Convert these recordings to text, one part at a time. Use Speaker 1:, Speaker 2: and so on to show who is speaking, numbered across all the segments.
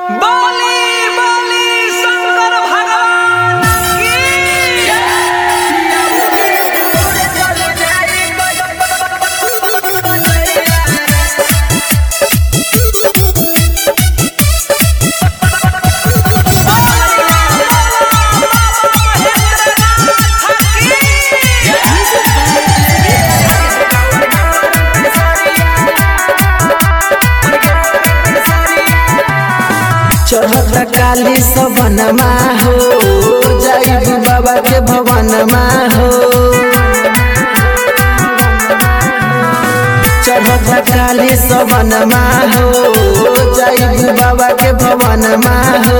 Speaker 1: बोली बोली शंकर भगवान की
Speaker 2: चढ़त काली सवनमा हो जाइब बाबा के भवनमा हो चढ़त काली सवनमा हो जाइब बाबा के भवनमा हो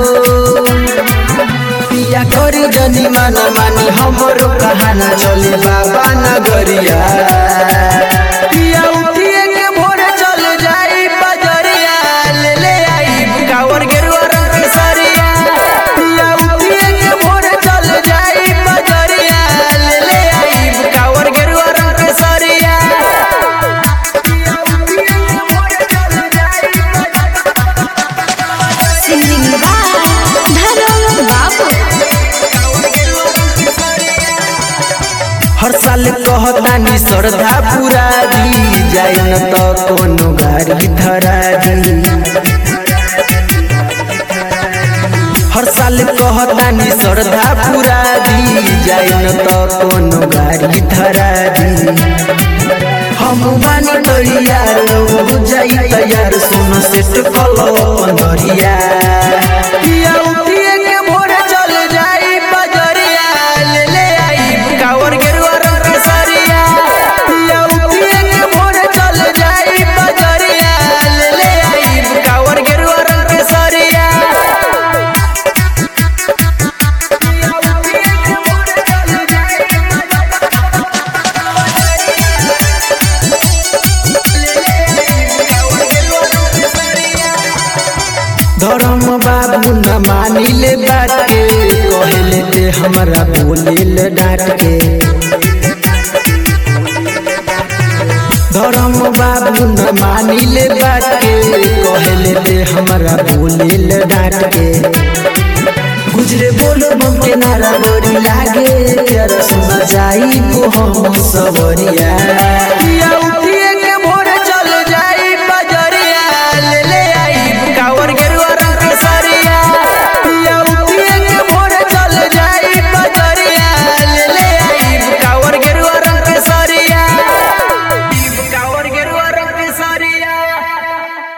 Speaker 2: पिया करी जनी मन मानी हमरो कहाना चले बाबा नगरिया पिया उठिए के भोरे चल जाई बजरिया ले ले आई कावर गेरुआ रंग के सरिया पिया उठिए के भोरे चल जाई बजरिया ले ले आई कावर गेरुआ रंग के सरिया पिया उठिए के भोरे चल जाई
Speaker 3: सिंगिंग बाय धर्म बाबू
Speaker 2: हर साल कहतानी श्रद्धा पूरा दी जाए न तो कोनो गाड़ी धरा दी हर साल कहतानी श्रद्धा पूरा दी जाए न तो कोनो गाड़ी धरा दी हम बानी तैयार हो जाई तैयार सुनो सेट कलो पंदरिया पिया उठिए के भोरे चल जाई बजरिया ले ले आई कावर गेरुआ रंग के सरिया पिया उठिए के भोरे चल जाई बजरिया ले ले आई कावर गेरुआ रंग के सरिया पिया उठिए के भोरे चल जाई धर्म बाबू न मानिले बात के कहले ते हमरा बोलिल डांट के धर्म बाबू न मानिले बात के कहले ते हमरा बोलिल डांट के गुजरे बोलो बम के नारा बड़ी लागे तेरा सुना जाई को हम सबरिया पिया